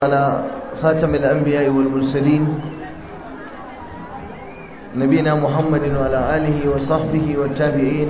على خاتم الأنبياء والمرسلين نبينا محمد وعلى آله وصحبه والتابعين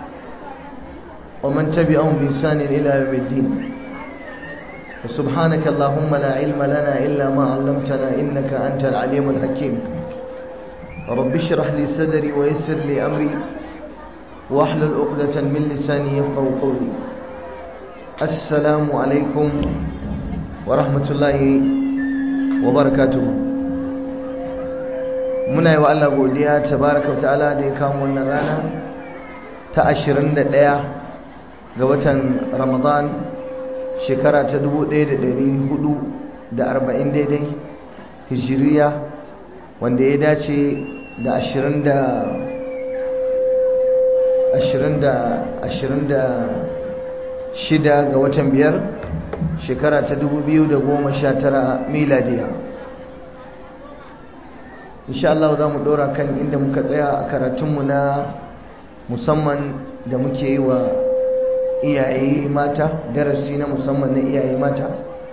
ومن تبعهم بإحسان إلى يوم الدين سبحانك اللهم لا علم لنا إلا ما علمتنا إنك أنت العليم الحكيم رب اشرح لي صدري ويسر لي أمري واحلل عقدة من لساني يفقه قولي السلام عليكم wa rahmatullahi wa barakatuhu muna yi wa Allah godiya tabaraka ta'ala da ya kamo wannan rana ta 21 ga watan Ramadan shekara ta 1440 daidai hijiriya wanda ya dace da 20 da 20 da 20 da shida ga watan biyar shekara ta 2019 miladiya insha Allah za mu dora kan inda muka tsaya a karatunmu na musamman da muke yi wa iyaye mata darasi na musamman na iyaye mata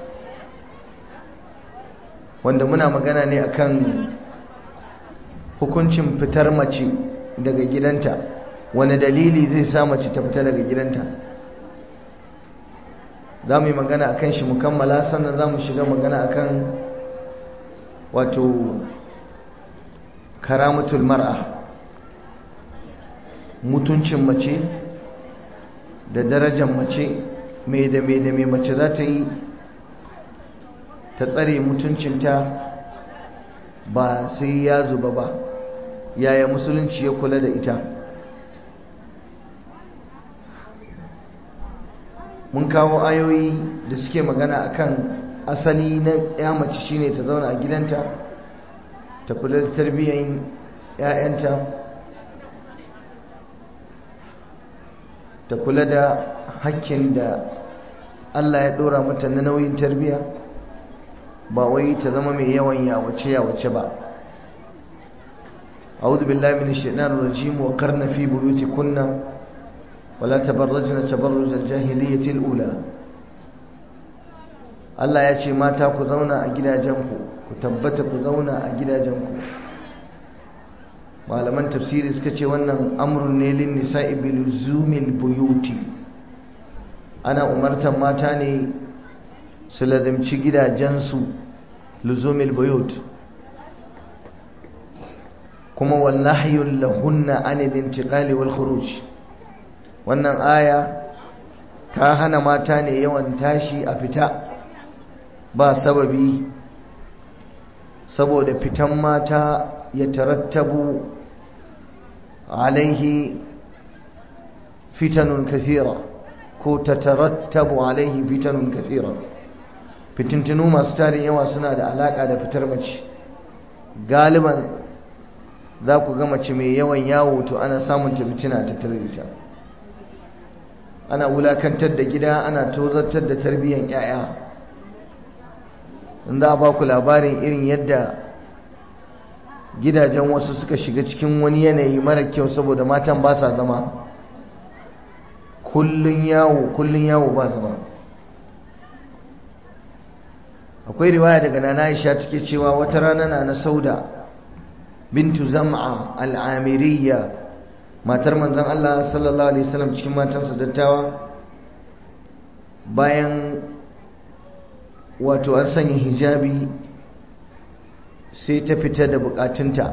wanda muna magana ne akan hukuncin fitar mace daga gidanta wani dalili zai sa mace ta fita daga gidanta za mu yi magana a kan shi mukammala sannan za mu shiga magana a kan wato karamatul mar'a mutuncin mace da darajar mace mai da mai da mai mace za ta yi ta tsare mutuncinta ba sai ya zuba ba yaya musulunci ya kula da ita mun kawo ayoyi da suke magana akan asali na ya mace shine ta zauna a gidanta ta kula da tarbiyyar ‘ya'yanta ta kula da hakkin da Allah ya ɗora mata na nauyin tarbiyya ba wai ta zama mai yawan yawace yawace ba أعوذ بالله من الشيطان الرجيم وقرن في بيوتكن ولا تبرجن تبرج الجاهلية الأولى Allah ya ce mata ku zauna a gidajenku ku tabbata ku zauna a gidajenku malaman tafsiri suka ce wannan amrun ne lin nisa'i bil zumil buyuti ana umartan mata ne su lazimci gidajensu luzumil buyut kuma wallahi lahunna anil intiqali wal khuruj wannan aya ta hana mata ne yawan tashi a fita ba sababi saboda fitan mata ya tarattabu alaihi fitanun kathira ko ta tarattabu alaihi fitanun kathira fitintinu masu tarin yawa suna da alaka da fitar mace galiban za ku ga mace mai yawan yawo to ana samun ta fitina ta tarbita ana wulakantar da gida ana tozartar da tarbiyyar yaya in za a ba ku labarin irin yadda gidajen wasu suka shiga cikin wani yanayi mara kyau saboda matan ba sa zama kullun yawo kullun yawo ba zama akwai riwaya daga nana Aisha take cewa wata rana na na Sauda bintu Zam'a al-Amiriyya matar manzon Allah sallallahu alaihi wasallam cikin matansa dattawa bayan wato an sanya hijabi sai ta fita da bukatunta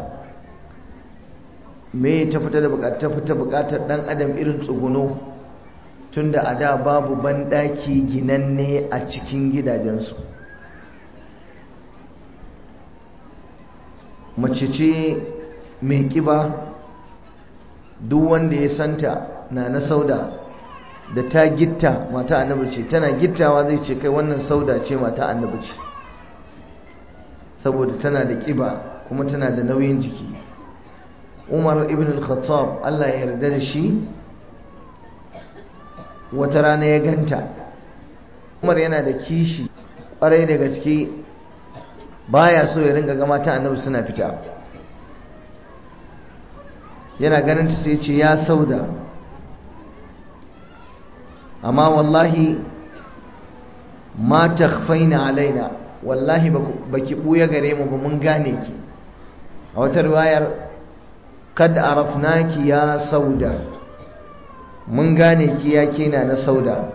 me ta fita da bukata fita bukatar dan adam irin tsuguno tunda a da babu banɗaki ginanne a cikin gidajensu mace ce mai kiba duk wanda ya santa na na sauda da ta gitta mata annabi ce tana gittawa zai ce kai wannan sauda ce mata annabi ce saboda tana da kiba kuma tana da nauyin jiki umar ibn al-khattab Allah ya yarda da shi wata rana ya ganta umar yana da kishi kwarai da gaske baya so ya ringa ga mata annabi suna fita yana ganin ta sai ce ya sauda amma wallahi ma takhfaina alaina wallahi ba ki ɓuya gare mu ba mun gane ki a wata riwayar kad arafnaki ya sauda mun gane ki ya kina na sauda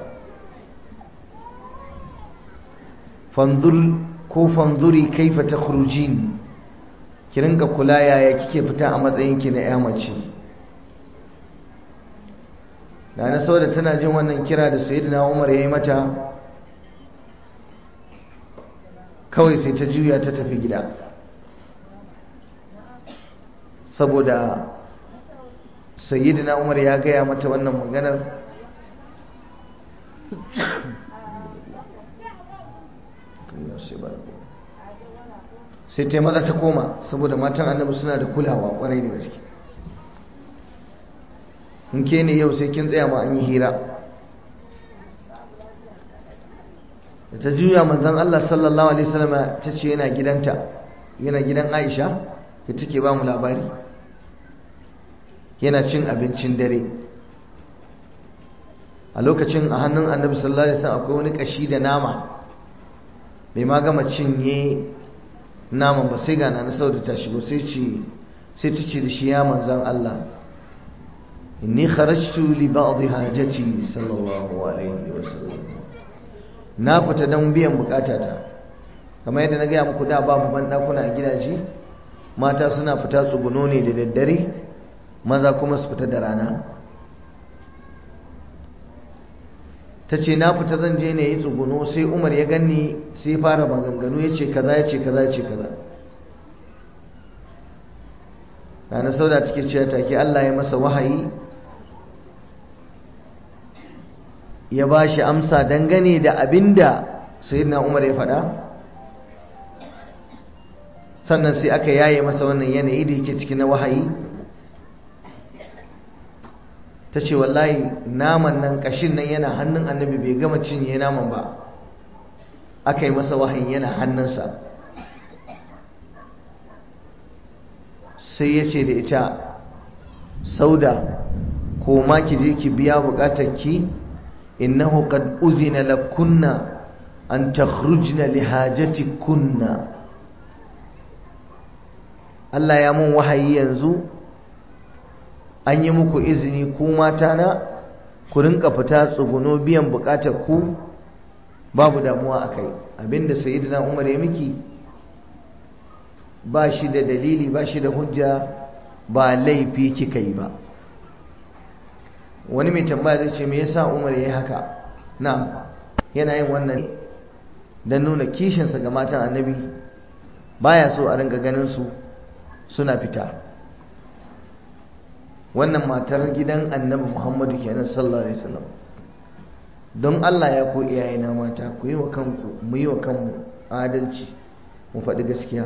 fanzur ko fanzuri kaifa takhrujin ki rinka kula yaya kike fita a matsayinki na ya mace da na sauda tana jin wannan kira da sayyidina Umar yayi mata kawai sai ta juya ta tafi gida saboda sayyidina Umar ya gaya mata wannan maganar sai ta maza ta koma saboda matan annabi suna da kulawa kwarai da gaske in ke ne yau sai kin tsaya ma an yi hira da ta juya manzan Allah sallallahu alaihi wasallam ta ce yana gidanta yana gidan Aisha da take ba mu labari yana cin abincin dare a lokacin a hannun annabi sallallahu alaihi wasallam akwai wani kashi da nama bai ma gama cinye naman ba sai gana na sauda ta shigo sai ce sai ta ce da shi ya manzan Allah inni kharajtu li ba'd hajati sallallahu alaihi wasallam na fita don biyan bukatata kamar yadda na gaya muku da babu ban dakuna a gidaje mata suna fita tsuguno ne da daddare maza kuma su fita da rana ta ce na fita zan je ne yi tsuguno sai umar ya ganni sai fara maganganu ya ce kaza ya ce kaza ya ce kaza na sauda take cewa take Allah ya masa wahayi ya ba shi amsa dangane da abinda sayyidina umar ya faɗa sannan sai aka yaye masa wannan yanayi da yake ciki na wahayi ta ce wallahi naman nan kashin nan yana hannun annabi bai gama cinye naman ba aka yi masa wahayi yana hannunsa sai ya ce da ita sauda ko ma ki je ki biya bukatar ki innahu qad uzina lakunna an takhrujna li hajatikunna Allah ya mun wahayi yanzu an yi muku izini ku mata na ku rinka fita tsuguno biyan bukatar ku babu damuwa akai abinda sayyidina Umar ya miki ba shi da dalili ba shi da hujja ba laifi kika yi ba wani mai tambaya zai ce me yasa Umar yayi haka na yana yin wannan dan nuna kishinsa ga matan annabi baya so a rinka ganin su suna fita wannan matar gidan annabi Muhammadu kenan sallallahu alaihi wasallam don Allah ya ko iyayena mata ku yi wa kanku mu yi wa kanmu adalci mu faɗi gaskiya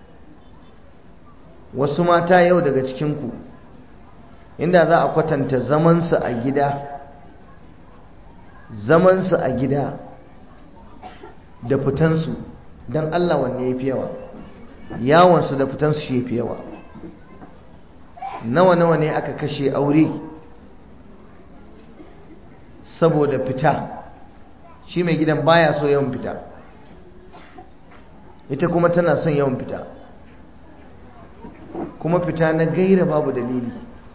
wasu mata yau daga cikinku inda za a kwatanta zamansu a gida zamansu a gida da fitansu don Allah wanne ya fi yawa yawonsu da fitansu shi fi yawa nawa-nawa ne aka kashe aure saboda fita shi mai gidan baya so yawan fita ita kuma tana son yawan fita kuma fita na gaira babu dalili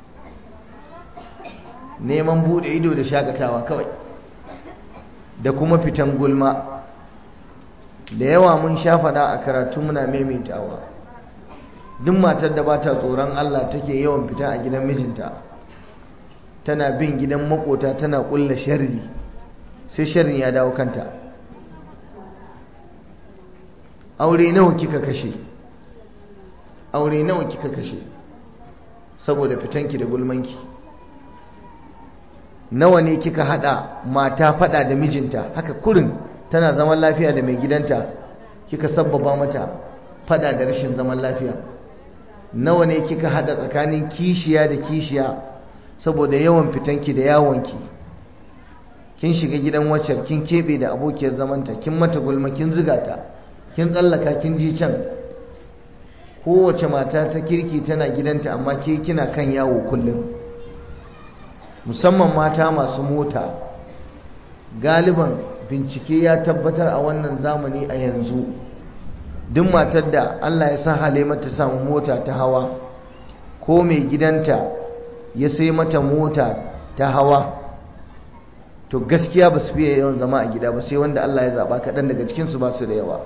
neman bude ido da shakatawa kawai da kuma fitan gulma da yawa mun sha fada a karatu muna maimaitawa duk matar da bata tsoron Allah take yawan fita a gidan mijinta tana bin gidan makota tana kulla sharri sai sharrin ya dawo kanta aure nawa kika kashe aure nawa kika kashe saboda fitanki da gulmanki nawa ne kika hada mata fada da mijinta haka kurin tana zaman lafiya da mai gidanta kika sabbaba mata fada da rashin zaman lafiya nawa ne kika hada tsakanin kishiya da kishiya saboda yawan fitanki da yawonki kin shiga gidan waccar kin kebe da abokiyar zamanta kin mata gulma kin ziga ta kin tsallaka kin ji can kowace mata ta kirki tana gidanta amma ke kina kan yawo kullum musamman mata masu mota galiban bincike ya tabbatar a wannan zamani a yanzu duk matar da Allah ya sa hale mata samu mota ta hawa ko mai gidanta ya sai mata mota ta hawa to gaskiya ba su fiye yawan zama a gida ba sai wanda Allah ya zaba kaɗan daga cikinsu ba su da yawa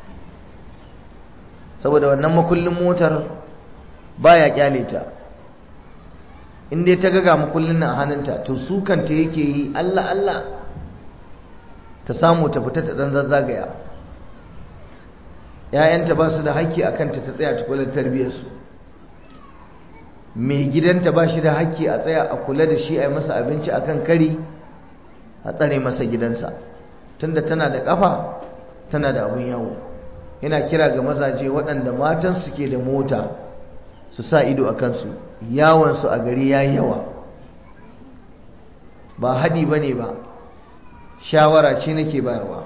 saboda wannan makullin motar baya kyale ta in dai ta gaga makullin nan a hannunta to su kanta yake yi Allah Allah ta samu ta fita ta dan zazzagaya ‘ya'yanta ba su da haƙƙi a kanta ta tsaya ta kula da tarbiyyarsu mai gidanta ba shi da haƙƙi a tsaya a kula da shi a yi masa abinci a kan kari a tsare masa gidansa tunda tana da ƙafa tana da abin yawo ina kira ga mazaje waɗanda matan suke da mota su sa ido a kansu yawonsu a gari ya yi yawa ba haɗi ba ne ba shawara ce nake bayarwa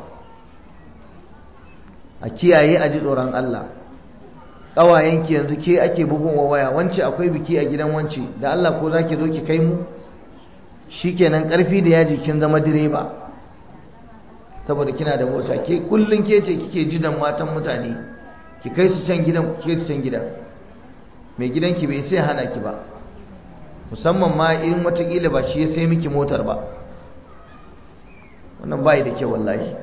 a kiyaye a ji tsoron Allah ƙawayenki yanzu ke ake bugun wa waya wance akwai biki a gidan wance da Allah ko za ki zo ki kai mu shikenan ƙarfi da yaji kin zama direba saboda kina da mota ke kullun ke ce kike jidan matan mutane ki kai su can gidan ke su can gidan mai gidanki bai sai hana ki ba musamman ma in watakila ba shi ya sai miki motar ba wannan bai da kyau wallahi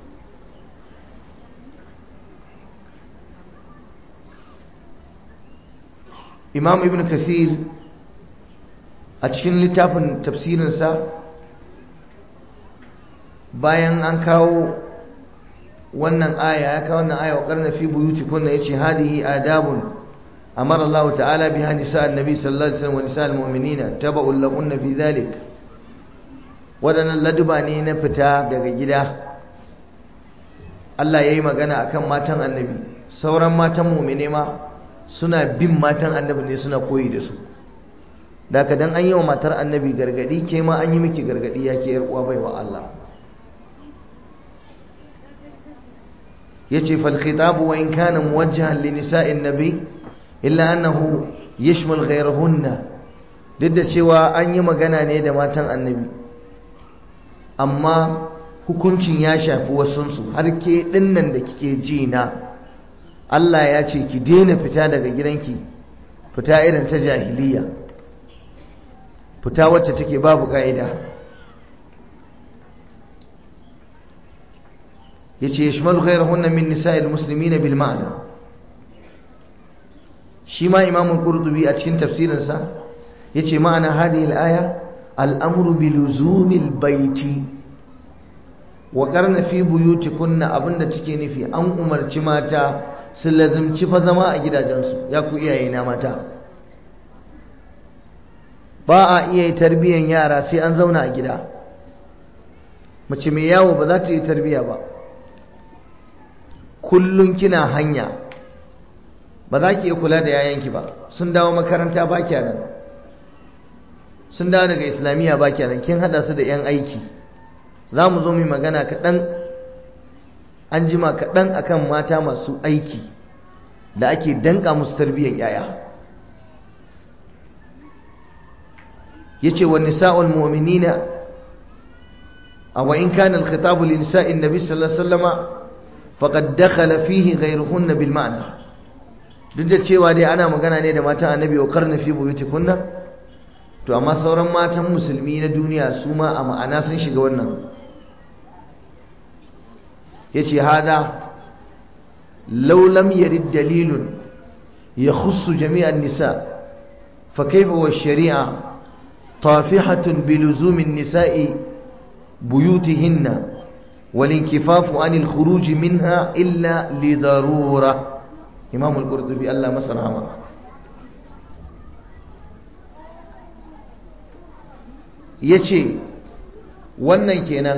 imam ibn kathir a cikin littafin tafsirinsa bayan an kawo wannan aya ya kawo wannan aya wa karna fi buyuti kunna yace hadihi adabun amara Allah ta'ala biha nisa annabi sallallahu alaihi wasallam wa nisa almu'minina tabu'un lahunna fi dhalik wadannan laduba ne na fita daga gida Allah yayi magana akan matan annabi sauran matan mu'mine ma suna bin matan annabi ne suna koyi da su daga dan an yi wa matar annabi gargadi ke ma an yi miki gargadi ya ke yar uwa baiwa Allah yace fal khitab wa in kana muwajjahan li nisa'in nabi illa annahu yashmul ghayrahunna duk da cewa an yi magana ne da matan annabi amma hukuncin ya shafi wasunsu har ke dinnan da kike ji na Allah ya ce ki daina fita daga gidanki fita irin ta jahiliya fita wacce take babu ka'ida yace yashmalu ghayrahunna min nisa'il muslimina bil ma'na shi ma imam al-qurtubi a cikin tafsirinsa yace ma'ana hadhihi al-aya al-amru bi luzumil baiti wa qarna fi buyutikunna abinda take nufi an umarci mata su lazimci fa zama a gidajensu ya ku iyaye na mata ba a iya yi tarbiyyar yara sai an zauna a gida mace mai yawo ba za ta yi tarbiyya ba kullum kina hanya ba za ki iya kula da yayanki ba sun dawo makaranta ba nan sun dawo daga islamiyya ba nan kin hada su da 'yan aiki za mu zo mai magana kaɗan an jima kaɗan akan mata masu aiki da ake danka musu tarbiyyar yaya ya ce wa nisa'ul mu'minina a wa in kana al-khitabu li nisa'in nabi sallallahu alaihi wasallama faqad dakhala fihi ghayruhunna bil ma'na duk da cewa dai ana magana ne da matan annabi wa karna fi buyutikunna to amma sauran matan musulmi na duniya su ma a ma'ana sun shiga wannan yace hada law lam yarid dalilun yakhussu jami'an nisa fa kayfa wa shari'a tafihatun bi luzumin nisa'i buyutihinna والانكفاف عن الخروج منها إلا لضرورة إمام القرطبي الله مسر عمر yace wannan kenan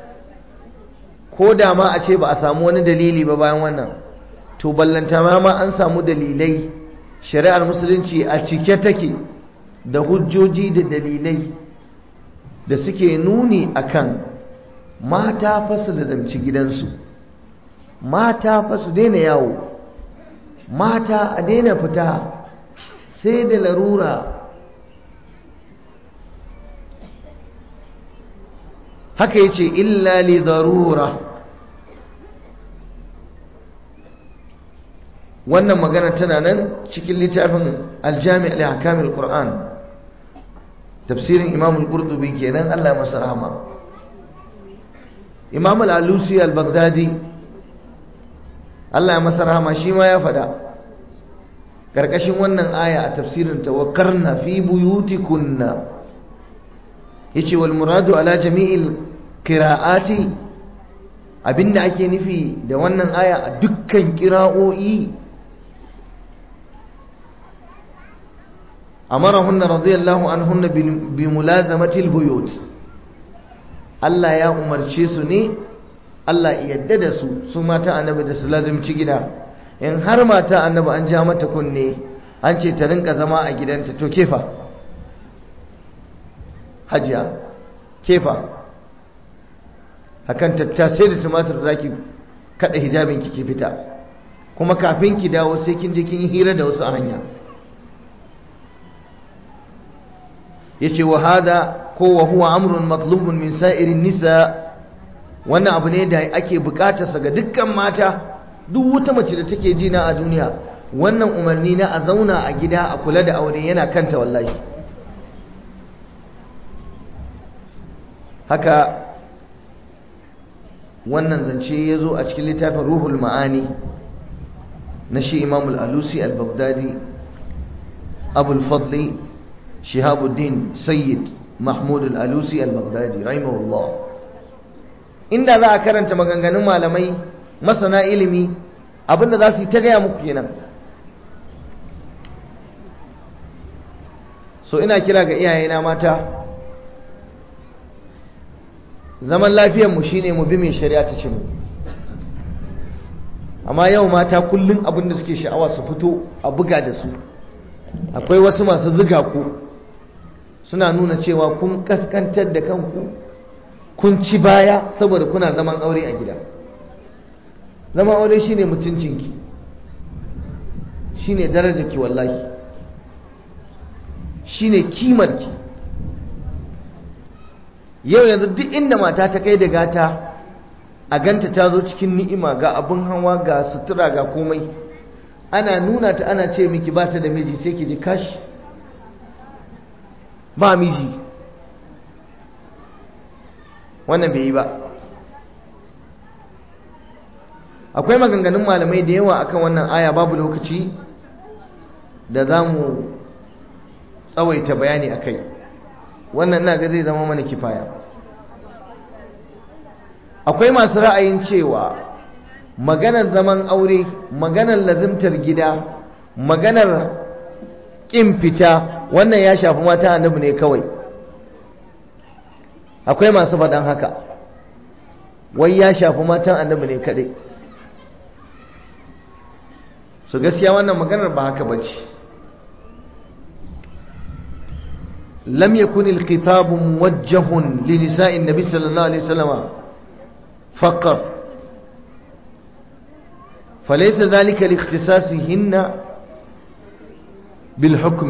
ko da ma a ce ba a samu wani dalili ba bayan wannan to ballanta ma ma an samu dalilai shari'ar musulunci a cike take da hujjoji da dalilai da suke nuni akan mata fa su da zamci gidansu mata fa su daina yawo mata a daina fita sai da larura haka yace illa li darura wannan magana tana nan cikin littafin aljami al-hakamil qur'an tafsirin imam al-qurtubi kenan Allah masa rahama imam al-alusi al-baghdadi Allah masa rahama shi ma ya fada karkashin wannan aya a tafsirin tawakkarna fi buyutikunna yace wal muradu ala jami'il qira'ati abinda ake nufi da wannan aya a dukkan qira'o'i amarahunna radiyallahu anhunna bi mulazamati al buyut Allah ya umarce su ne Allah ya yadda da su su mata annabi da su lazimci gida in har mata annabi an ja mata kunne an ce ta rinka zama a gidanta to kefa hajiya kefa akan tattasai da tumatir da zaki kada hijabin ki fita kuma kafin ki dawo sai kin je kin yi hira da wasu a hanya yace wa hada ko wa huwa amrun matlubun min sa'irin nisa wannan abu ne da ake bukatarsa ga dukkan mata duk wata mace da take jina a duniya wannan umarni na a zauna a gida a kula da aure yana kanta wallahi haka wannan zance ya zo a cikin littafin ruhul ma'ani na shi imamul alusi al-baghdadi abul fadli shihabuddin sayyid mahmud al-alusi al-baghdadi rahimahullah inda za a karanta maganganun malamai masana ilimi abinda za su yi ta gaya muku kenan so ina kira ga iyayena mata zaman lafiyarmu shine mu bi mai shari'a ta ce mu amma yau mata kullum abinda suke sha'awa su fito a buga da su akwai wasu masu ziga ku suna nuna cewa kun kaskantar da kanku kun ci baya saboda kuna zaman aure a gida zaman aure shine mutuncinki shine darajarki wallahi shine kimarki yau yanzu duk inda mata ta kai da gata a ganta ta zo cikin ni'ima ga abin hawa ga sutura ga komai ana nuna ta ana ce miki ba ta da miji sai ki ji kashi ba miji wannan bai yi ba akwai maganganun malamai da yawa akan wannan aya babu lokaci da za mu tsawaita bayani a kai wannan ina ga zai zama mana kifaya akwai masu ra'ayin cewa maganar zaman aure maganar lazimtar gida maganar ƙin fita wannan ya shafi mata annabi ne kawai akwai masu faɗan haka wai ya shafi matan annabi ne kaɗai su gaskiya wannan maganar ba haka ba ce lam yakun al-khitab muwajjahun li nisa'i an-nabi sallallahu alaihi wasallam faqat فليس ذلك لاختصاصهن بالحكم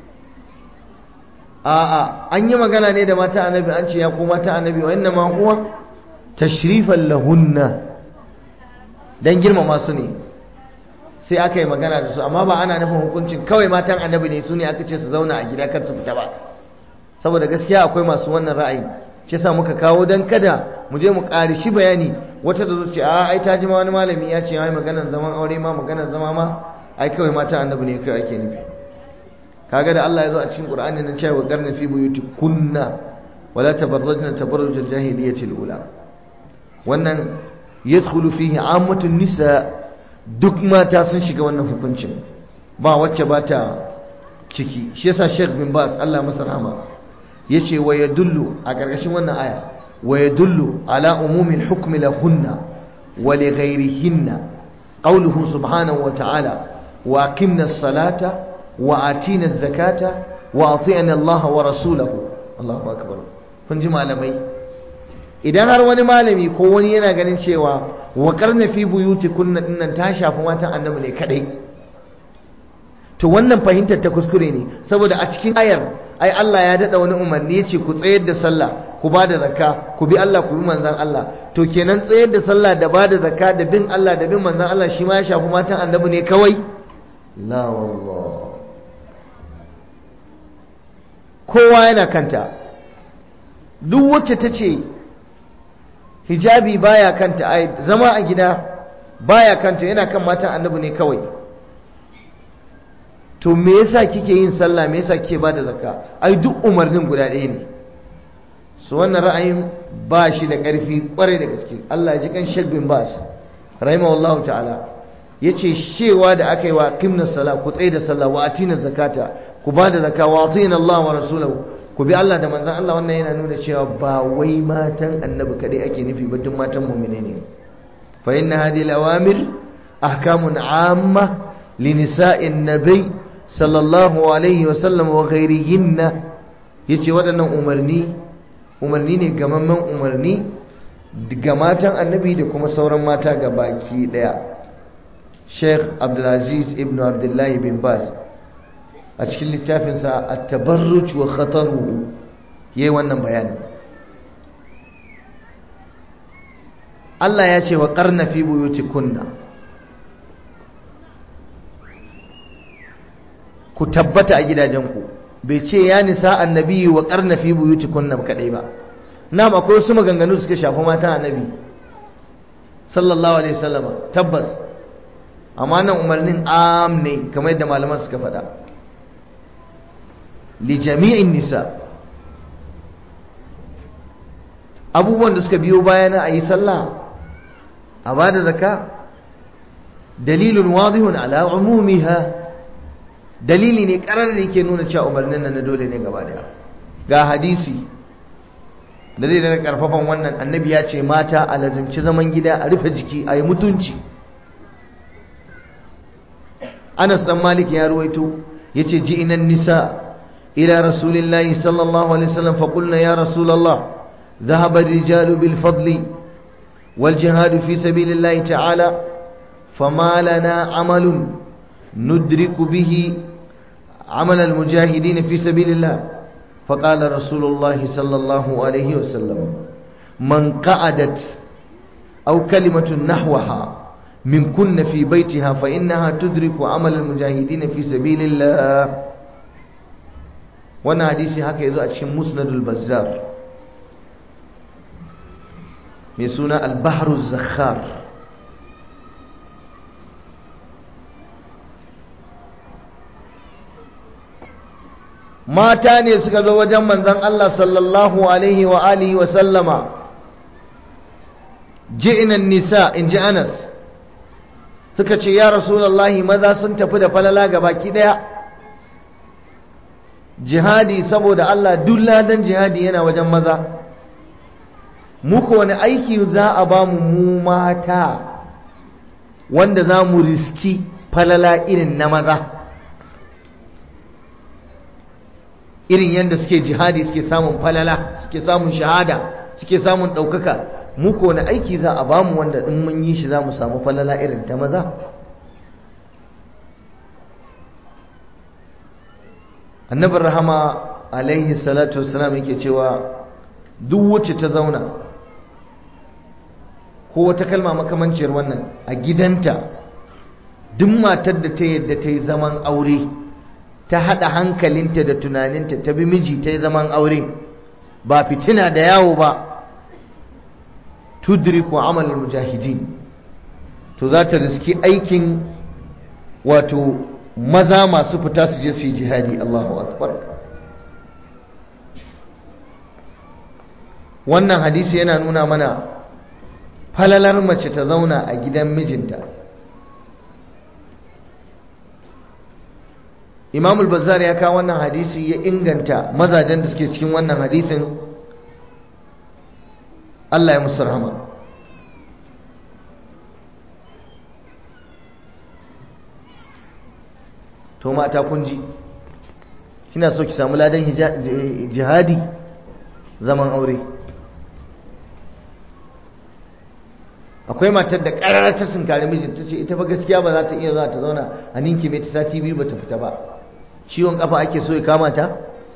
a'a an yi magana ne da mata annabi an ce ya ko mata annabi wa inna ma huwa tashrifan lahunna dan girmama su ne sai aka yi magana da su amma ba ana nufin hukuncin kawai matan annabi ne su ne aka ce su zauna a gida kar su fita ba saboda gaskiya akwai masu wannan ra'ayi shi yasa muka kawo dan kada mu je mu ƙari shi bayani wata da zuciya a ai ta ji ma wani malami ya ce ai maganar zaman aure ma maganar zama ma ai kawai mata annabi ne kai ake nufi kaga da Allah ya zo a cikin Qur'ani nan cewa garna fi buyuti kunna wala tabarrajna tabarruj al-jahiliyyati al-ula wannan yadkhulu fihi ammatun nisa duk mata sun shiga wannan hukuncin ba wacce ba ta ciki shi yasa Sheikh bin Bas Allah masa rahama yace wa yadullu a karkashin wannan aya wa yadullu ala umumi al-hukmi lahunna wa li ghayrihinna qawluhu subhanahu wa ta'ala wa aqimna as-salata وآتينا الزكاة وأطيعنا الله ورسوله الله أكبر kun ji malamai idan har wani malami ko wani yana ganin cewa wa karna fi buyuti kunna dinnan ta shafi matan annabi ne kadai to wannan fahimtar ta kuskure ne saboda a cikin ayar ai Allah ya dada wani umarni ya ce ku tsayar da sallah ku ba da zakka ku bi Allah ku bi manzon Allah to kenan tsayar da sallah da ba da zakka da bin Allah da bin manzon Allah shi ma ya shafi matan annabi ne kawai la wallah kowa yana kanta duk wacce ta ce hijabi baya kanta ai zama a gida baya kanta yana kan matan annabi ne kawai to me yasa kike yin sallah me yasa kike bada zakka ai duk umarnin guda ɗaya ne su wannan ra'ayin ba shi da ƙarfi ƙwarai da gaske Allah ya ji kan Sheikh bin Bas rahimahullahu ta'ala yace cewa da aka yi wa qimna sala ku tsaye da sallah wa atina zakata ku bada zakka wa atina Allah wa rasulahu ku bi Allah da manzon Allah wannan yana nuna cewa ba wai matan annabi kadai ake nufi ba duk matan mu'mine ne fa inna hadhihi al-awamir ahkamun 'amma li nisa'in nabiy sallallahu alaihi wa sallam wa ghayrihinna yace waɗannan umarni umarni ne gamammen umarni ga matan annabi da kuma sauran mata ga baki daya Sheikh Abdulaziz ibn Abdullahi bin Baz a cikin littafinsa at-tabarruj wa khataruhu yayi wannan bayanin Allah ya ce wa qarna fi buyutikunna ku tabbata a gidajenku bai ce ya nisa annabi wa qarna fi buyutikunna kadai ba na'am akwai wasu maganganu suka shafi mata annabi sallallahu alaihi wasallama tabbas amma nan umarnin am ne kamar yadda malaman suka faɗa li jami'in nisa abubuwan da suka biyo bayana a yi sallah a ba da zaka dalilun wadihun ala umumiha dalili ne karar da yake nuna cewa umarnin nan na dole ne gaba daya ga hadisi da zai da karfafan wannan annabi ya ce mata a lazimci zaman gida a rufe jiki a yi mutunci anas dan malik ya ruwaito ya ce ji inan nisa ila rasulillahi sallallahu alaihi wasallam faƙulna ya rasulallah ذهب الرجال بالفضل والجهاد في سبيل الله تعالى فما لنا عمل ندرك به عمل المجاهدين في سبيل الله فقال رسول الله صلى الله عليه وسلم من قعدت أو كلمة نحوها من كن في بيتها فإنها تدرك عمل المجاهدين في سبيل الله وانا حديثي هكا يذو أتشم مسند البزار ميسونا البحر الزخار mata ne suka zo wajen manzon Allah sallallahu alaihi wa alihi wa sallama ji'na nisa in ji Anas suka ce ya rasulullahi maza sun tafi da falala ga baki daya jihadi saboda Allah duk ladan jihadi yana wajen maza muku wani aiki za a ba mu mu mata wanda za mu riski falala irin na maza irin yadda suke jihadi suke samun falala suke samun shahada suke samun ɗaukaka mu ko wani aiki za a bamu wanda in mun yi shi za mu samu falala irin ta maza annabin rahama alaihi salatu wasalam yake cewa duk wacce ta zauna ko wata kalma makamanciyar wannan a gidanta duk matar da ta yadda ta yi zaman aure ta haɗa hankalinta da tunaninta ta bi miji ta yi zaman aure ba fitina da yawo ba tudriku amalin mujahidin to za ta riski aikin wato maza masu fita su je su yi jihadi Allahu akbar wannan hadisi yana nuna mana falalar mace ta zauna a gidan mijinta imam al-bazzar ya kawo wannan hadisi ya inganta mazajen da suke cikin wannan hadisin Allah ya musu rahama to mata kun ji kina so ki samu ladan jihadi zaman aure akwai matar da ƙarar ta sinkari mijinta ce ita fa gaskiya ba za ta iya zuwa ta zauna a ninki mai ta sati biyu ba ta fita ba ciwon kafa ake so ya kama ta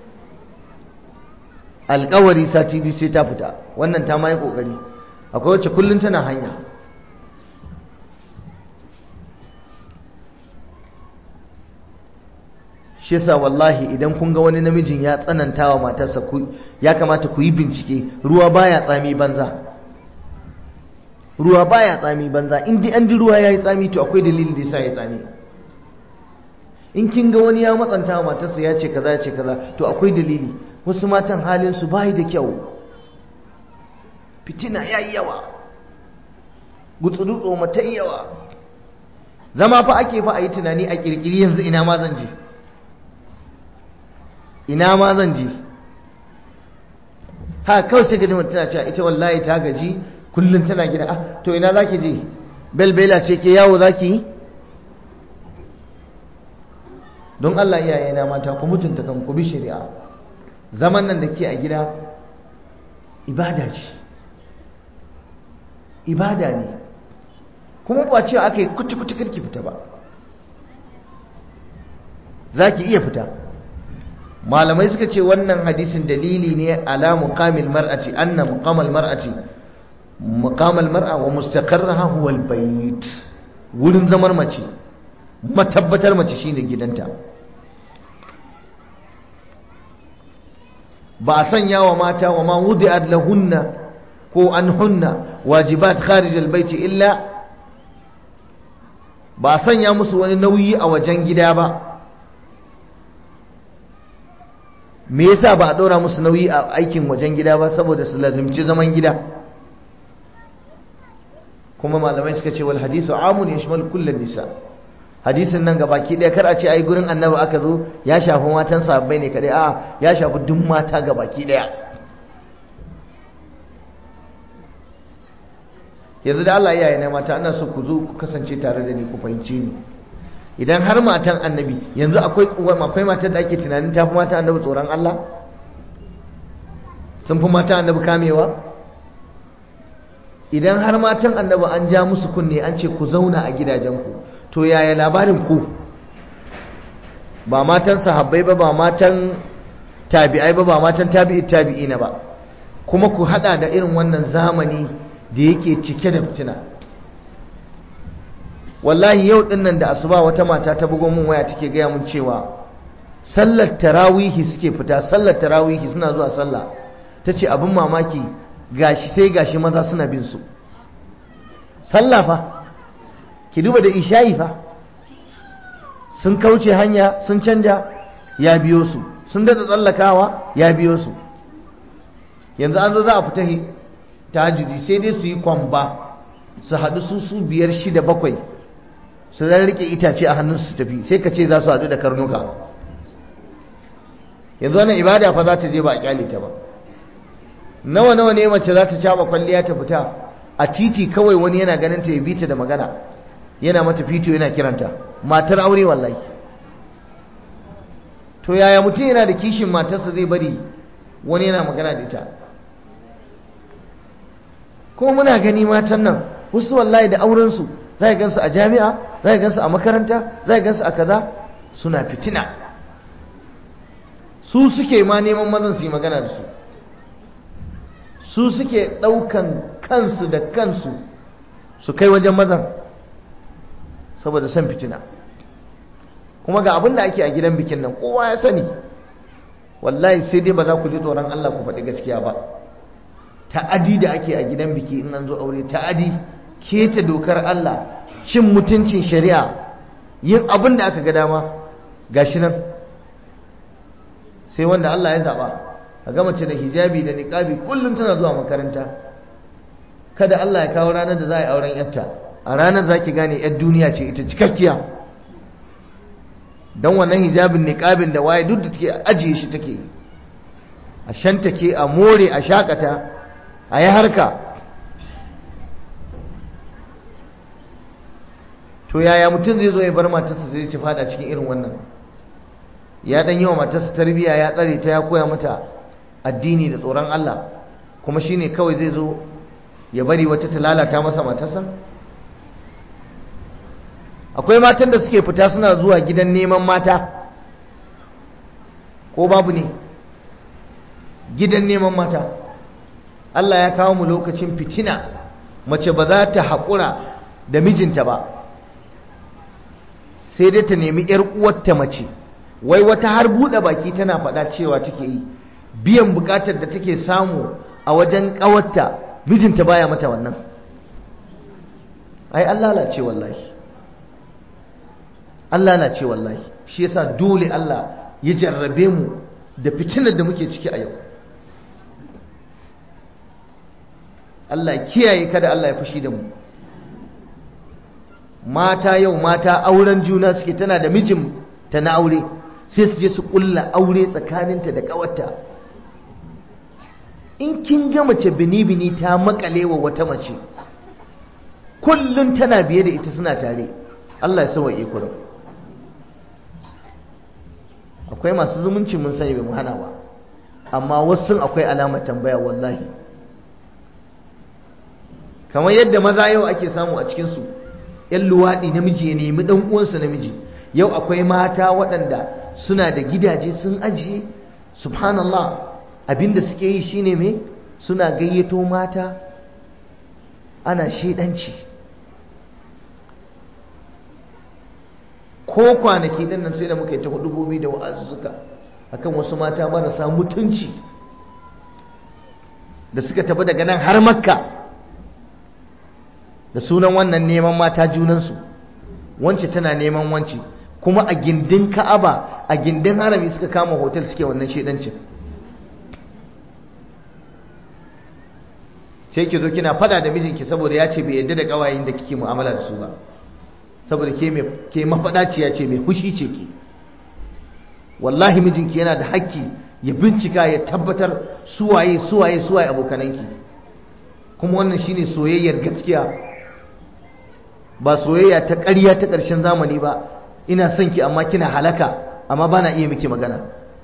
alkawari sati biyu sai ta fita wannan ta ma yi kokari akwai wacce kullum tana hanya shi yasa wallahi idan kun ga wani namijin ya tsananta wa matarsa ku ya kamata ku yi bincike ruwa baya tsami banza ruwa baya tsami banza in dai an ji ruwa yayi tsami to akwai dalilin da yasa ya tsami in kin ga wani ya matsanta wa matarsa ya ce kaza ya ce kaza to akwai dalili wasu matan halin su bai da kyau fitina yayi yawa gutsudutso mata yawa zama fa ake fa a yi tunani a kirkiri yanzu ina ma zan je ina ma zan je ha kawai sai ga mutum tana cewa ita wallahi ta gaji kullum tana gida ah to ina zaki je belbela ce ke yawo zaki yi don Allah iyaye na mata ku mutunta kan ku bi shari'a zaman nan da ke a gida ibada ce ibada ne kuma ba cewa aka yi kuci-kuci karki fita ba za ki iya fita malamai suka ce wannan hadisin dalili ne ala muqamil mar'ati anna muqamal mar'ati muqamal mar'a wa mustaqarraha huwa albayt wurin zamar mace matabbatar mace shine gidanta ba a sanya wa mata wa ma wudi'at lahunna ko anhunna wajibat kharij albayt illa ba a sanya musu wani nauyi a wajen gida ba me yasa ba a ɗora musu nauyi a aikin wajen gida ba saboda su lazimci zaman gida kuma malamai suka ce wal hadisu amun ya shimal kullum nisa hadisin nan ga baki ɗaya kar a ce ai gurin annabi aka zo ya shafi matan sabbai ne kadai a ya shafi duk mata ga baki ɗaya yanzu da Allah iyaye na mata ana so ku zo ku kasance tare da ni ku fahimci ni idan har matan annabi yanzu akwai akwai matan da ake tunanin tafi matan annabi tsoron Allah sun fi matan annabi kamewa idan har matan annabi an ja musu kunne an ce ku zauna a gidajenku to yaya labarin ku ba matan sahabbai ba ba matan tabi'ai ba ba matan tabi'i tabi'ina ba kuma ku hada da irin wannan zamani da yake cike da fitina wallahi yau dinnan da asuba wata mata ta bugo mun waya take gaya mun cewa sallar tarawihi suke fita sallar tarawihi suna zuwa sallah tace abin mamaki gashi sai gashi maza suna bin su sallah fa ki duba da isha'i fa sun kauce hanya sun canja ya biyo su sun dada tsallakawa ya biyo su yanzu an zo za a fita tahajjudi sai dai su yi kwamba su haɗu su su biyar shida bakwai su zan rike itace a hannun su tafi sai ka ce za su haɗu da karnuka yanzu wannan ibada fa za ta je ba a kyale ta ba nawa nawa ne mace za ta caba kwalliya ta fita a titi kawai wani yana ganin ta ya bi ta da magana yana mata fito yana kiranta matar aure wallahi to yaya mutum yana da kishin matarsa zai bari wani yana magana da ita kuma muna gani matan nan wasu wallahi da aurensu za gansu a jami'a za gansu a makaranta za gansu a kaza suna fitina su suke ma neman mazan su yi magana da su su suke ɗaukan kansu da kansu su kai wajen mazan saboda son fitina kuma ga abin da ake a gidan bikin nan kowa ya sani wallahi sai dai ba za ku ji tsoron Allah ku faɗi gaskiya ba ta'adi da ake a gidan biki in an zo aure ta'adi keta dokar Allah cin mutuncin shari'a yin abin da aka ga dama gashi nan sai wanda Allah ya zaba a ga mace da hijabi da niqabi kullum tana zuwa makaranta kada Allah ya kawo ranar da za a yi auren yarta a ranar za ki gane yar duniya ce ita cikakkiya don wannan hijabin niqabin da waye duk da take ajiye shi take a shanta ke a more a shakata a yi harka to yaya mutum zai zo ya bar matarsa zai ci fada cikin irin wannan ya dan yi wa matarsa tarbiyya ya tsare ta ya koya mata addini da tsoron Allah kuma shine kawai zai zo ya bari wata ta lalata masa matarsa akwai matan da suke fita suna zuwa gidan neman mata ko babu ne gidan neman mata Allah ya kawo mu lokacin fitina mace ba za ta haƙura da mijinta ba sai dai ta nemi ‘yar uwarta mace wai wata har buɗe baki tana faɗa cewa take yi biyan buƙatar da take samu a wajen ƙawarta mijinta baya mata wannan ai an lalace wallahi an lalace wallahi shi yasa dole Allah ya jarrabe mu da fitinar da muke ciki a yau Allah kiyaye kada Allah ya fushi da mu mata yau mata auren juna suke tana da mijin ta na aure sai su je su kulla aure tsakaninta da kawarta in kin ga mace bini-bini ta makale wa wata mace kullum tana biye da ita suna tare Allah ya sawa kurum akwai masu zumunci mun sani bai mu hana ba amma wasu akwai alamar tambaya wallahi kamar yadda maza yau ake samu a cikinsu yan luwaɗi namiji ya nemi ɗan uwansa namiji yau akwai mata waɗanda suna da gidaje sun ajiye subhanallah abinda suke yi shine me suna gayyato mata ana shaidanci ko kwanaki din nan sai da muka yi ta hudubobi da wa'azuzzuka akan wasu mata marasa mutunci da suka tafi daga nan har makka da sunan wannan neman mata junansu wance tana neman wance kuma a gindin ka'aba a gindin harami suka kama hotel suke wannan shedancin sai ki zo kina fada da mijinki saboda ya ce bai yadda da kawayen da kike mu'amala da su ba saboda ke mai ke mafadaciya ce mai fushi ce ki wallahi mijinki yana da haƙƙi ya bincika ya tabbatar suwaye suwaye suwaye abokananki kuma wannan shine soyayyar gaskiya ba soyayya ta ƙarya ta ƙarshen zamani ba ina son ki amma kina halaka amma ba na iya miki magana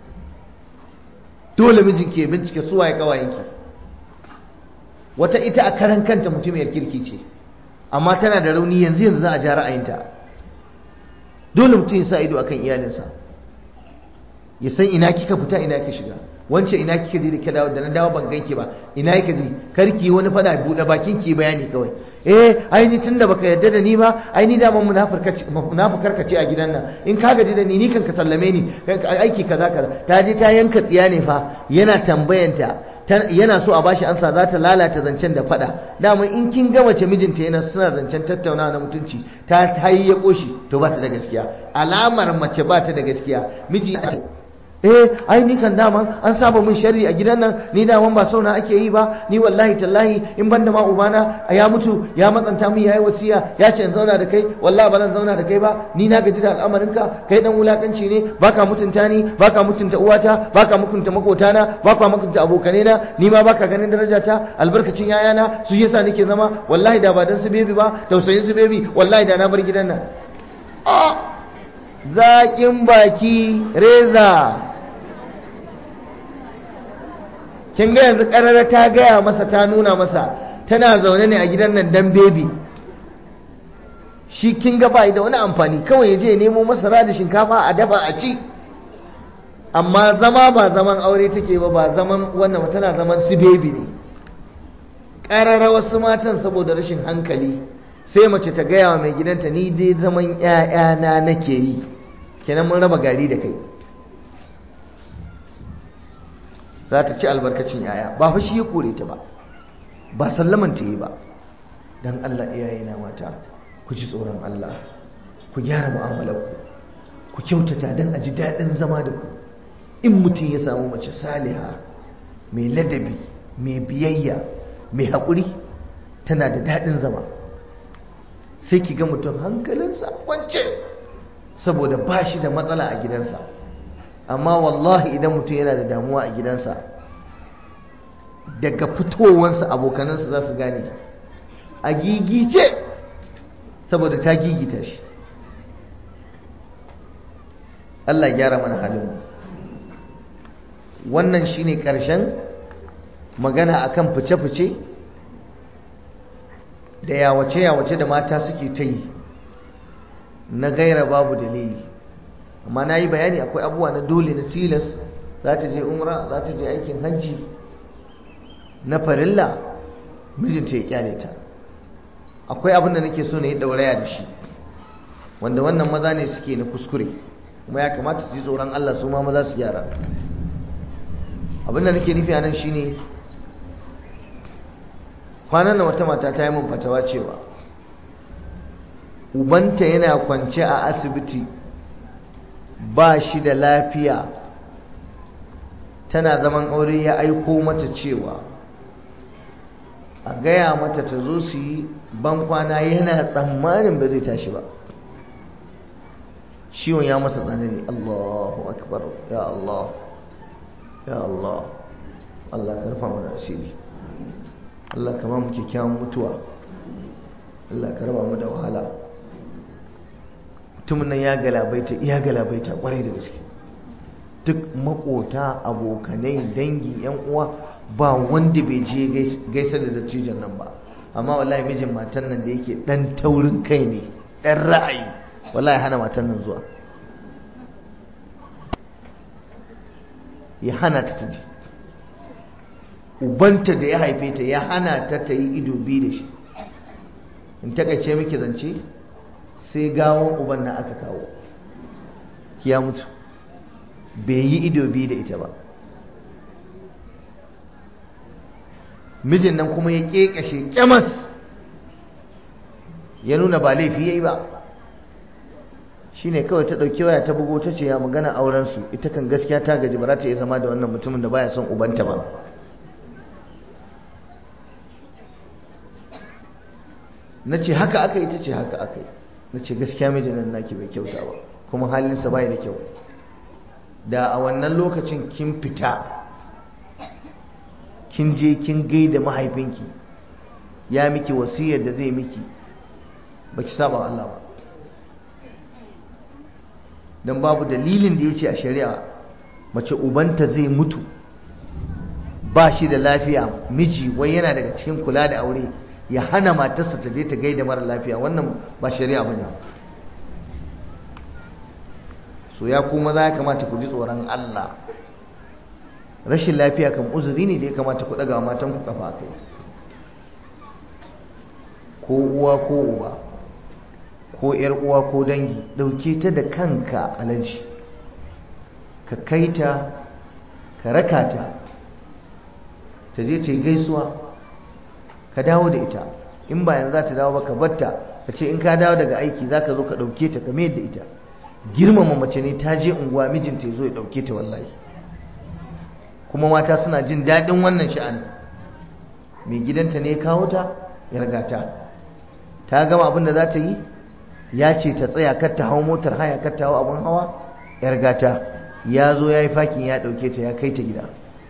dole mijinki ya bincike suwaye kawayenki wata ita a karan kanta mutumiyar kirki ce amma tana da rauni yanzu yanzu za a ja ra'ayinta dole mutum ya sa ido akan iyalinsa ya san ina kika fita ina kika shiga wance ina kika je da kika dawo da na dawo ban ganki ba ina kika je karki wani fada bude bakin ki bayani kawai eh ai ni tunda baka yarda da ni ba ai ni daman munafukar ka ce a gidan nan in ka gaji da ni ni kan ka sallame ni aiki kaza kaza ta je ta yanka tsiya ne fa yana tambayanta yana so a bashi ansa za ta lalata zancen da fada dama in kin ga mace mijinta yana suna zancen tattaunawa na mutunci ta tayi ya koshi to ba ta da gaskiya alamar mace ba ta da gaskiya miji eh ai ni kan dama an saba min sharri a gidan nan ni daman ba sauna ake yi ba ni wallahi tallahi in banda ma ubana ya mutu ya matsanta min yayi wasiya ya ce in zauna da kai wallahi ba zan zauna da kai ba ni na gaji da al'amarinka kai dan wulakanci ne baka mutunta ni baka mutunta uwata baka mutunta makotana baka mutunta abokanena ni ma baka ganin darajata albarkacin yayana su yasa nake zama wallahi da ba dan su bebi ba tausayin su bebi wallahi da na bar gidan nan a zaƙin baki reza kin ga yanzu karara ta gaya masa ta nuna masa tana zaune ne a gidan nan dan bebi shi kin ga bai da wani amfani kawai ya je ya nemo masara da shinkafa a dafa a ci amma zama ba zaman aure take ba ba zaman wannan tana zaman su bebi ne karara wasu matan saboda rashin hankali sai mace ta gaya wa mai gidanta ni dai zaman ƴaƴana nake yi kenan mun raba gari da kai za ta ci albarkacin yaya ba fa shi ya kore ta ba ba sallaman ta yi ba dan Allah iyaye na mata ku ji tsoron Allah ku gyara mu'amalar ku ku kyautata dan a ji daɗin zama da ku in mutum ya samu mace saliha mai ladabi mai biyayya mai haƙuri tana da daɗin zama sai ki ga mutum hankalinsa kwance saboda ba shi da matsala a gidansa amma wallahi idan mutum yana da damuwa a gidansa daga fitowansa abokanansa za su gane a gigice saboda ta gigita shi Allah gyara mana halin wannan shine karshen magana akan fice-fice da yawace-yawace da mata suke ta yi na gaira babu dalili amma na yi bayani akwai abubuwa na dole na tilas za ta je umra za ta je aikin hajji na farilla mijinta ya kyale ta akwai abin da nake so na yi dauraya da shi wanda wannan maza ne suke na kuskure kuma ya kamata su ji tsoron Allah su ma maza su gyara abinda nake nufi a nan shine kwanan da wata mata ta yi min fatawa cewa ubanta yana kwance a asibiti ba shi da lafiya tana zaman aure ya aiko mata cewa a gaya mata ta zo su yi bankwana yana tsammanin ba zai tashi ba ciwon ya masa tsanani Allahu akbar ya Allah ya Allah Allah karfa mana asiri Allah kama mu kyakkyawan mutuwa Allah ka raba mu da wahala mutumin nan ya galabaita iya galabaita kwarai da gaske duk makota abokanai dangi yan uwa ba wanda bai je gaisa da dattijan nan ba amma wallahi mijin matan nan da yake dan taurin kai ne dan ra'ayi wallahi hana matan nan zuwa ya hana ta taji ubanta da ya haife ta ya hana ta ta yi ido biyu da shi in takaice miki zance sai gawon uban nan aka kawo ya mutu bai yi ido biyu da ita ba mijin nan kuma ya ƙeƙashe ƙyamas ya nuna ba laifi ya yi ba shi ne kawai ta ɗauki waya ta bugo ta ce ya magana aurensu ita kan gaskiya ta gaji ba za ta iya zama da wannan mutumin da baya son ubanta ba na ce haka aka yi ta ce haka aka yi na ce gaskiya mijin nan naki bai kyauta ba kuma halinsa bai da kyau da a wannan lokacin kin fita kin je kin gaida mahaifinki ya miki wasiyar da zai miki baki saba Allah ba don babu dalilin da ya ce a shari'a mace ubanta zai mutu ba shi da lafiya miji wai yana daga cikin kula da aure ya hana matarsa ta je ta gaida mara lafiya wannan ba shari'a bane so ya kuma za ya kamata ku ji tsoron Allah rashin lafiya kan uzuri ne da ya kamata ku daga matan ku kafa kai ko uwa ko uba ko yar uwa ko dangi dauke ta da kanka alaji ka kaita ka raka ta ta je ta yi gaisuwa ka dawo da ita in ba yanzu za ta dawo ba ka batta ka ce in ka dawo daga aiki za ka zo ka ɗauke ta ka mayar da ita girmama mace ne ta je unguwa mijinta ya zo ya ɗauke ta wallahi kuma mata suna jin daɗin wannan sha'ani mai gidanta ne ya kawo ta ya riga ta ta gama abin da za ta yi ya ce ta tsaya kar ta hau motar haya kar ta hau abin hawa ya riga ta ya zo ya yi fakin ya ɗauke ta ya kai ta gida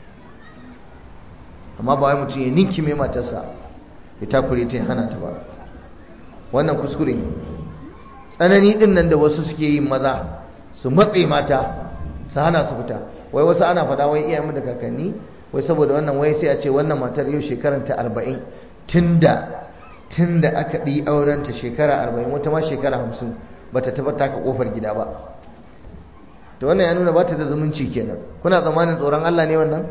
amma ba wai mutum ya ninki mai matarsa ya takure ta ya hana ta ba wannan kuskure tsanani din nan da wasu suke yin maza su matse mata su hana su fita wai wasu ana faɗa wai iyayen da kakanni wai saboda wannan wai sai a ce wannan matar yau shekaran ta arba'in tunda tunda aka ɗi auren ta shekara arba'in wata ma shekara hamsin bata taɓa taka ƙofar gida ba to wannan ya nuna ba ta da zumunci kenan kuna tsammanin tsoron Allah ne wannan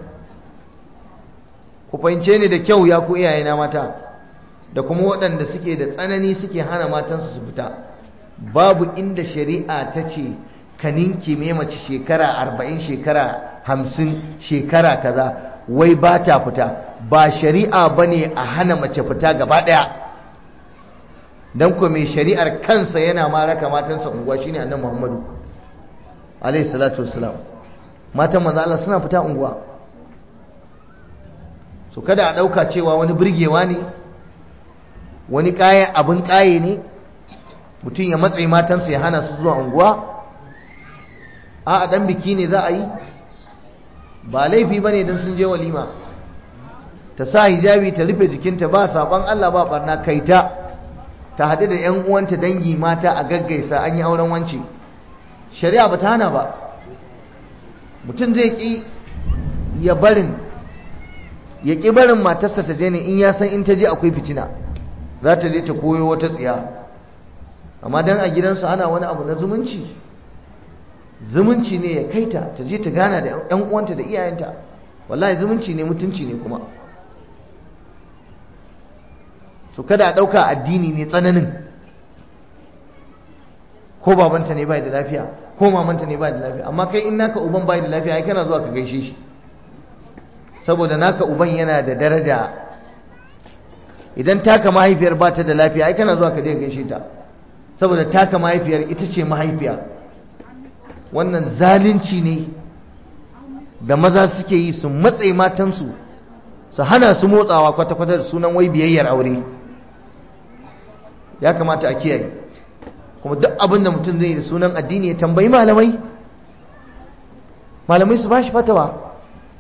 ku fahimce ni da kyau ya ku iyayena mata da kuma waɗanda suke da tsanani suke hana matansu su fita babu inda shari'a ta ce ka ninke mai mace shekara arba'in shekara hamsin shekara kaza wai ba ta fita ba shari'a ba ne a hana mace fita gaba ɗaya don kuwa mai shari'ar kansa yana ma raka matansa unguwa shine annan muhammadu alaihi salatu wasalam matan manzo Allah suna fita unguwa so kada a ɗauka cewa wani birgewa ne wani kaya abin kaye ne mutum ya matsayi matansa ya hana su zuwa unguwa a dan biki ne za a yi ba laifi ba ne don sun je walima ta sa hijabi ta rufe jikinta ba saban Allah ba barna kaita ta haɗu da 'yan uwanta dangi mata a gaggaisa an yi auren wance shari'a ba ta hana ba mutum zai ƙi ya barin ya ƙi barin matarsa ta je ne in ya san in ta je akwai fitina za ta je ta koyo wata tsiya amma dan a gidansu ana wani abu na zumunci zumunci ne ya kaita ta je ta gana da yan uwanta da iyayenta wallahi zumunci ne mutunci ne kuma so kada a ɗauka addini ne tsananin ko babanta ne bai da lafiya ko mamanta ne bai da lafiya amma kai in naka uban bai da lafiya ai kana zuwa ka gaishe shi saboda naka uban yana da daraja idan taka mahaifiyar ba ta da lafiya ai kana zuwa ka je gaishe ta saboda taka mahaifiyar ita ce mahaifiya wannan zalunci ne da maza suke yi su matse matansu su hana su motsawa kwata-kwata da sunan wai biyayyar aure ya kamata a kiyaye kuma duk abin da mutum zai da sunan addini ya tambayi malamai malamai su ba shi fatawa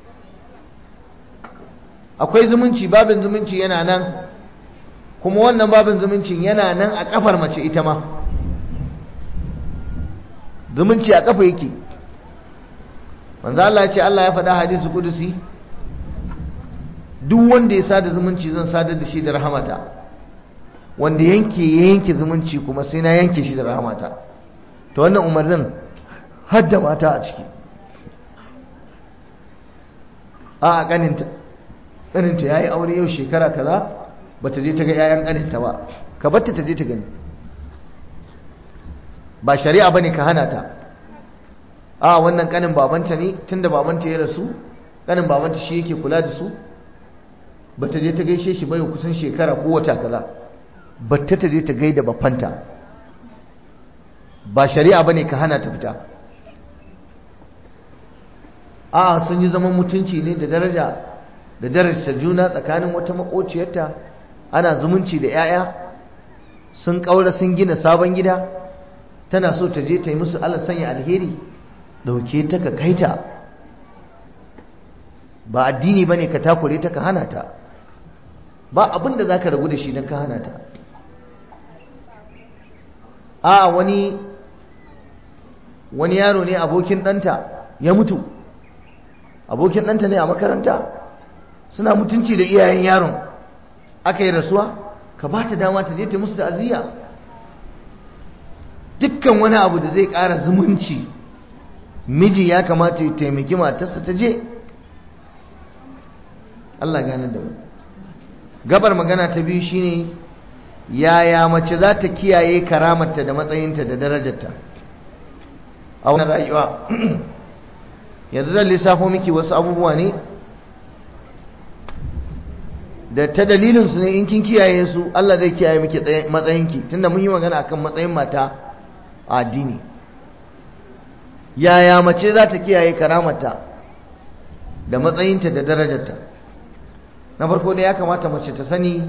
akwai zumunci babin zumunci yana nan kuma wannan babin zumuncin yana nan a kafar mace ita ma zumunci a kafa yake manzo Allah ya ce Allah ya faɗa hadisi kudusi duk wanda ya sada zumunci zan sadar da shi da rahamata wanda yanke ya yanke zumunci kuma sai na yanke shi da rahamata to wannan umarnin hadda mata a ciki a a kaninta kaninta yayi aure yau shekara kaza bata je ta ga yayan kaninta ba ka batta ta je ta gani ba shari'a bane ka hana ta a wannan kanin babanta ne tunda babanta ya rasu kanin babanta shi yake kula da su bata je ta gaishe shi bai kusan shekara ko wata kaza bata ta je ta gaida babbanta ba shari'a bane ka hana ta fita a sun yi zaman mutunci ne da daraja da darajar juna tsakanin wata makociyarta ana zumunci da 'ya'ya sun kaura sun gina sabon gida tana so ta je ta yi musu Allah sanya alheri dauke ta ka kaita ba addini bane ka takure ta ka hana ta ba abin da zaka ragu da shi dan ka hana ta a wani wani yaro ne abokin ɗanta ya mutu abokin ɗanta ne a makaranta suna mutunci da iyayen yaron aka yi rasuwa ka ba ta dama ta je ta musu ta'aziyya dukkan wani abu da zai ƙara zumunci miji ya kamata ya taimaki matarsa ta je Allah gane da mu gabar magana ta biyu shine yaya mace za ta kiyaye karamarta da matsayinta da darajarta a wani rayuwa yanzu zan lissafo miki wasu abubuwa ne da ta dalilinsu ne in kin kiyaye su Allah zai kiyaye miki matsayinki tunda mun yi magana akan matsayin mata a addini yaya mace za ta kiyaye karamarta da matsayinta da darajarta na farko da ya kamata mace ta sani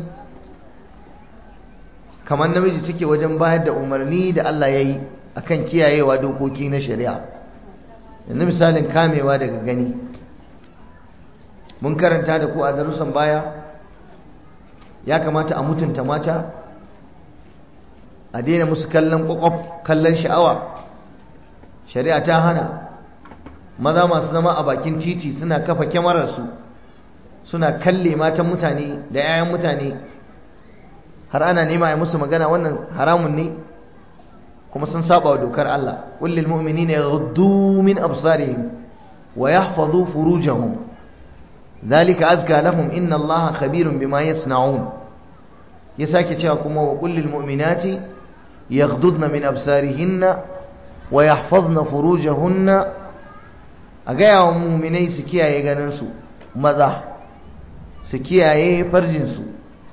kamar namiji take wajen bayar da umarni da Allah ya yi akan kiyayewa dokoki na shari'a yanzu misalin kamewa daga gani mun karanta da ku a darussan baya ya kamata a mutunta mata a daina musu kallon kwakwaf kallon sha'awa shari'a ta hana maza masu zama a bakin titi suna kafa kyamararsu suna kalle matan mutane da 'ya'yan mutane har ana nema ya musu magana wannan haramun ne kuma sun saba wa dokar Allah kullil mu'minina yaghuddu min absarihim wa yahfazu furujahum dhalika azka lahum inna Allaha khabirun bima yasna'un ya sake cewa kuma wa kullil mu'minati yaghdudna min absarihinna wa yahfazna furujahunna a gaya wa mu'minai su kiyaye ganin su maza su kiyaye farjin su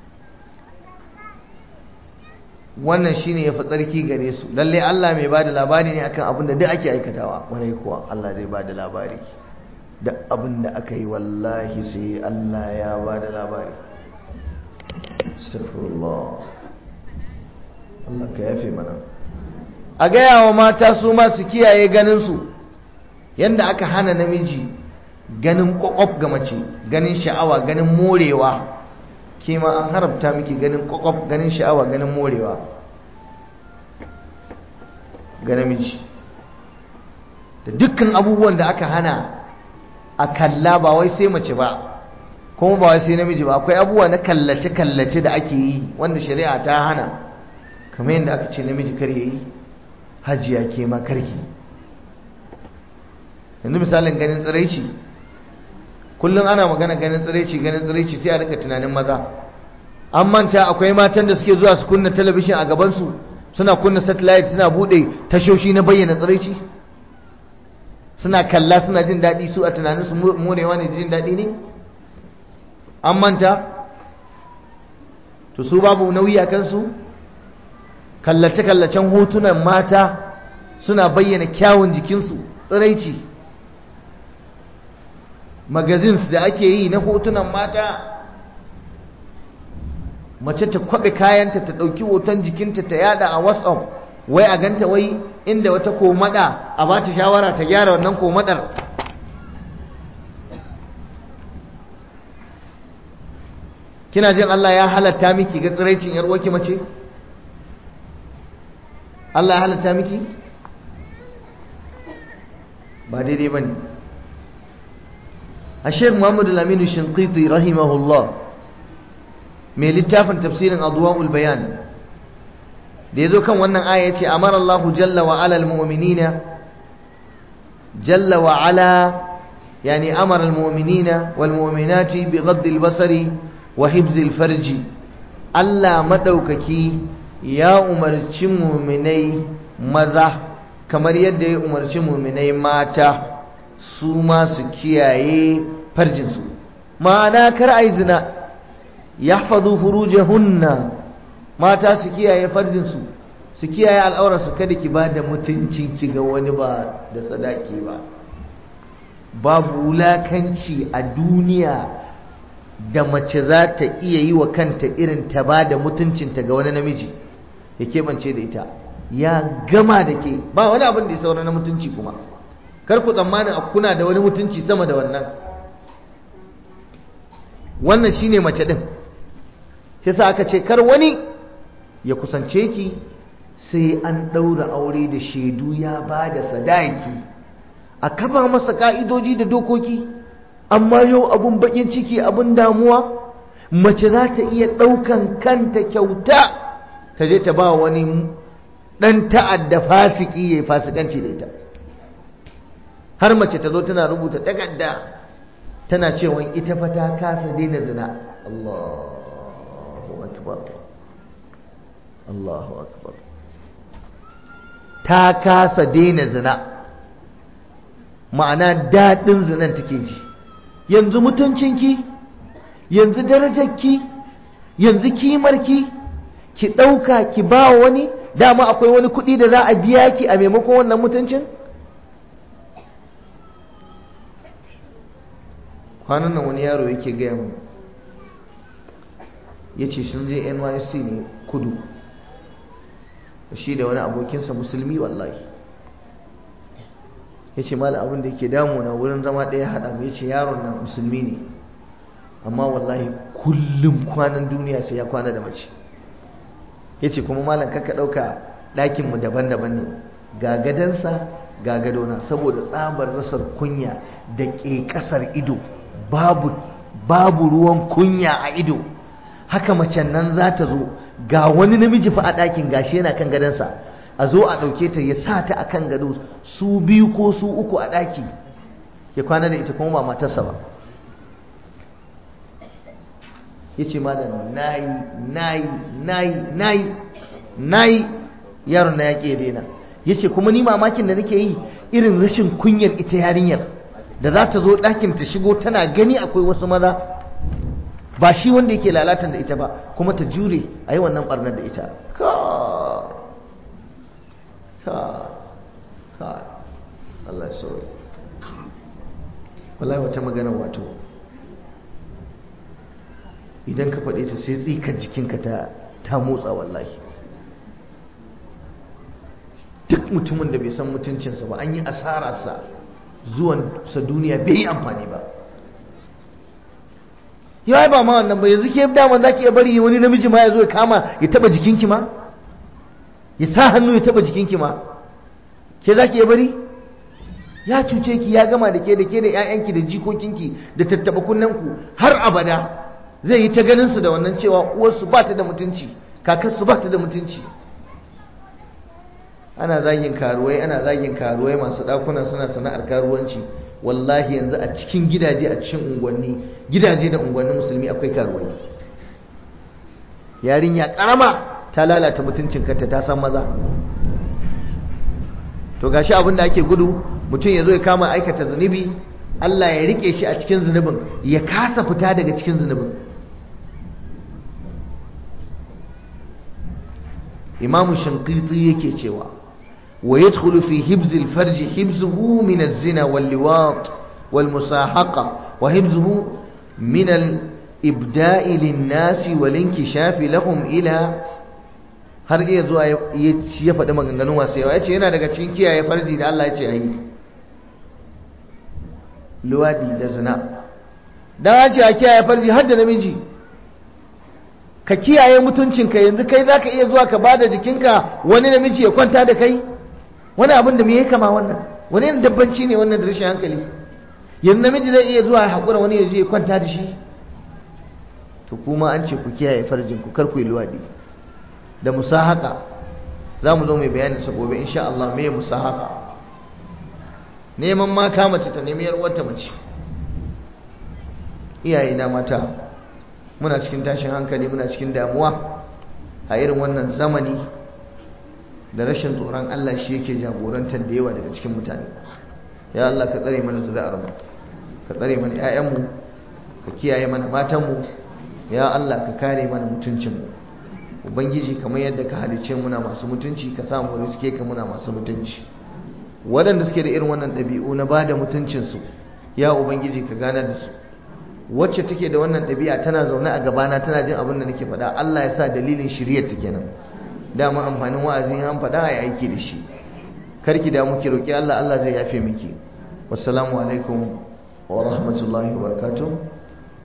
wannan shine yafi tsarki gare su lalle Allah mai bada labari ne akan abin da duk ake aikatawa warai kuwa Allah zai bada labari duk abin da aka yi wallahi sai Allah ya bada labari astaghfirullah Allah ka yafe mana a gaya wa mata su ma su kiyaye ganin su yanda aka hana namiji ganin kwakwaf ga mace ganin sha'awa ganin morewa ke ma an haramta miki ganin kwakwaf ganin sha'awa ganin morewa ga namiji da dukkan abubuwan da aka hana a kalla ba wai sai mace ba kuma ba wai sai namiji ba akwai abubuwa na kallace-kallace da ake yi wanda shari'a ta hana kamar yadda aka ce namiji kar yi hajiya ke ma karki yanzu misalin ganin tsiraici kullum ana magana ganin tsiraici ganin tsiraici sai a rinka tunanin maza an manta akwai matan da suke zuwa su kunna talabishin a gabansu suna kunna satellite suna bude tashoshi na bayyana tsiraici suna kalla suna jin daɗi su a tunanin su morewa ne jin daɗi ne an manta to su babu nauyi a kansu kallace-kallacen hotunan mata suna bayyana kyawun jikinsu tsiraici magazines da ake yi na hotunan mata mace ta kwaɓe kayanta ta ɗauki hoton jikinta ta yada a whatsapp wai a ganta wai inda wata komada a ba ta shawara ta gyara wannan komadar kina jin Allah ya halatta miki ga tsiraicin yar uwarki mace Allah ya halatta miki ba daidai bane a Sheikh Muhammad Al-Amin Shinqiti rahimahullah mai littafin tafsirin Adwa'ul Bayan da yazo kan wannan aya yace amara Allah jalla wa ala al-mu'minina jalla wa ala يعني أمر المؤمنين والمؤمنات بغض البصر وحفظ الفرج Allah maɗaukaki ya umarci muminai maza kamar yadda ya umarci muminai mata su ma su kiyaye farjinsu ma'ana kar a yi zina ya fazu furujahunna mata su kiyaye farjinsu su kiyaye al'aurarsu kada ki ba da mutuncin ki ga wani ba da sadaki ba babu wulakanci a duniya da mace za ta iya yi wa kanta irin ta ba da mutuncinta ga wani namiji ya keɓance da ita ya gama da ke ba wani abin da ya saura na mutunci kuma kar ku tsammanin a kuna da wani mutunci sama da wannan wannan shine mace din shi sa aka ce kar wani ya kusance ki sai an ɗaura aure da shaidu ya ba da sadaki a kafa masa ka'idoji da dokoki amma yau abun bakin ciki abun damuwa mace za ta iya ɗaukan kanta kyauta ta je ta ba wani ɗan ta'adda fasiki ya yi fasikanci da ita har mace ta zo tana rubuta takarda tana cewa ita fa ta kasa daina zina Allahu akbar Allahu akbar ta kasa daina zina ma'ana daɗin zinan take ji yanzu mutuncinki yanzu darajarki yanzu kimarki ki ɗauka ki ba wani dama akwai wani kuɗi da za a biya ki a maimakon wannan mutuncin kwanan nan wani yaro yake gaya mu ya ce sun je nysc ne kudu shi da wani abokinsa musulmi wallahi ya ce mala abin da yake damuna wurin zama ɗaya haɗa mu ya ce yaron nan musulmi ne amma wallahi kullum kwanan duniya sai ya kwana da mace ya ce kuma malam kaka ɗauka ɗakinmu daban-daban ne ga gadansa ga gadona saboda tsabar rasar kunya da ke ƙasar ido babu babu ruwan kunya a ido haka macen nan za ta zo ga wani namiji fa a ɗakin gashi yana kan gadansa a zo a ɗauke ta ya sa ta a kan gado su biyu ko su uku a ɗaki ya kwana da ita kuma ba matarsa ba ya ce malam nayi nayi nayi nayi nayi yaron na ya ƙi daina ya ce kuma ni mamakin da nake yi irin rashin kunyar ita yarinyar da za ta zo ɗakin ta shigo tana gani akwai wasu maza ba shi wanda yake lalatan da ita ba kuma ta jure a yi wannan ɓarnar da ita ka Allah ya sauri wallahi wata magana wato idan ka faɗe ta sai tsikar jikinka ta ta motsa wallahi duk mutumin da bai san mutuncinsa ba an yi asararsa zuwansa duniya bai yi amfani ba ya ba ma wannan ba yanzu ke dama za ki iya bari wani namiji ma ya zo ya kama ya taba jikinki ma ya sa hannu ya taba jikinki ma ke za ki iya bari ya cuce ki ya gama da ke da ke da 'ya'yanki da jikokinki da tattaba kunnenku har abada zai yi ta ganin su da wannan cewa uwarsu ba ta da mutunci kakarsu ba ta da mutunci ana zagin karuwai ana zagin karuwai masu ɗakuna suna sana'ar karuwanci wallahi yanzu a cikin gidaje a cikin unguwanni gidaje da unguwannin musulmi akwai karuwai yarinya karama ta lalata mutuncin kanta ta san maza to gashi abin da ake gudu mutum ya zo ya kama aikata zunubi Allah ya rike shi a cikin zunubin ya kasa fita daga cikin zunubin imamu shankiti yake cewa wa yadkhulu fi hibz al-farj hibzuhu min az-zina wal-liwat wal-musahaqa wa hibzuhu min al-ibda'i lin-nas wal-inkishaf lahum ila har iya zuwa ya faɗi maganganun wasu yawa ya ce yana daga cikin kiyaye farji da Allah ya ce a yi luwadi da zina don an ce a kiyaye farji har da namiji ka kiyaye mutuncinka yanzu kai za ka iya zuwa ka ba da jikinka wani namiji ya kwanta da kai wani abin da me ya kama wannan wani yin dabbanci ne wannan da rashin hankali yanzu namiji zai iya zuwa haƙura wani ya je ya kwanta da shi to kuma an ce ku kiyaye farjin ku kar ku yi luwadi da musahaka za mu zo mai bayanin sa gobe insha Allah me musahaka neman mata mace ta nemi yarwarta mace iyaye na mata muna cikin tashin hankali muna cikin damuwa a irin wannan zamani da rashin tsoron Allah shi yake jagorantar da yawa daga cikin mutane ya Allah ka tsare mana zuri'ar mu ka tsare mana ƴaƴanmu ka kiyaye mana matanmu ya Allah ka kare mana mutuncinmu ubangiji kamar yadda ka halice muna masu mutunci ka samu riske ka muna masu mutunci waɗanda suke da irin wannan ɗabi'u na ba da mutuncinsu ya ubangiji ka gane da su wacce take da wannan ɗabi'a tana zaune a gabana tana jin abin da nake faɗa Allah ya sa dalilin shiryar ta kenan dama amfanin wa'azi an faɗa a yi aiki da shi karki da muke roƙi Allah Allah zai yafe miki wassalamu alaikum wa rahmatullahi wa barakatuh